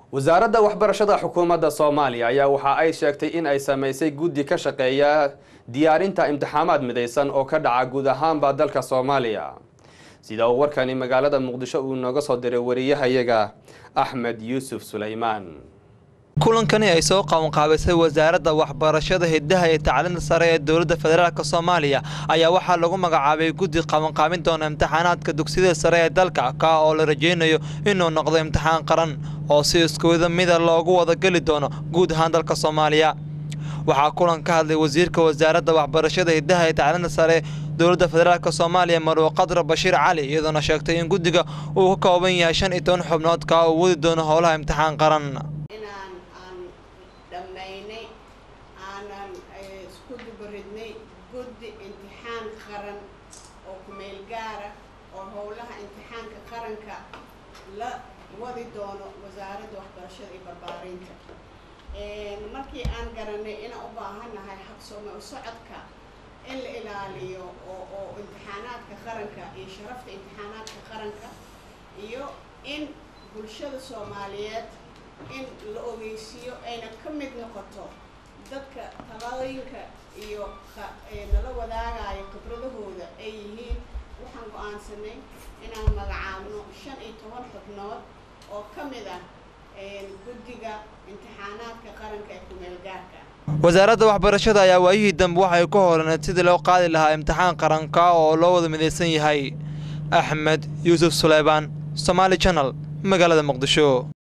wasaaradda waxbarashada xukuumadda soomaaliya ayaa waxa ay sheegtay in ay samaysay guddi ka shaqeeya diyaarinta imtixaamaad midaysan oo ka dhaca guud ahaanba dalka soomaaliya sida uu warkani magaalada muqdisho uu nooga soo diray wariyahayaga axmed yuusuf sulaymaan kulankani ay soo qabanqaabisay wasaaradda waxbarashada hidaha iyo tacliinta sare ee dowladda federaalk soomaaliya ayaa waxaa lagu magacaabay guddi qabanqaabin doona imtixaanaadka dugsiyada sare ee dalka ka oo la rajaynayo inuu noqdo imtixaan qaran oo si iskuwada mida loogu wada geli doono guud ahaan dalka soomaaliya waxaa kulan ka hadlay wasiirka wasaaradda waxbarashada hidaha iyo tacliinta sare dowladda federaalk soomaaliya marwo qadra bashiir cali iyadoona sheegtay in guddiga uu ka kooban yahay shan iyo toban xubnood ka uu wadi doono howlaha imtixaan qaran inaan aan dhammaynay aanan isku dubaridnay guddi imtixaan qaran oo kumeel gaara oo howlaha imtixaanka qaranka la wadi doono wasaaradda waxbarashada iyo barbaarinta markii aan garanay inaan u baahannahay habsoome u socodka in la ilaaliyo oo oo imtixaanaadka qaranka iyo sharafta imtixaanaadka qaranka iyo in bulshada soomaaliyeed in la ogeysiiyo ayna ka mid noqoto dadka talooyinka iyo nala wadaagayo khibradahooda ay yihiin waxaan go-aansanay inaan magacaabno shan iyo toban xubnood oo ka mid ah guddiga imtixaanaadka qaranka ee kumeel gaarka wasaaradda waxbarashada ayaa waayihii dambe waxay ku holaneed sidii loo qaadi lahaa imtixaan qaranka oo loo wada midaysan yahay axmed yuusuf suleymaan somaali janal magaalada muqdisho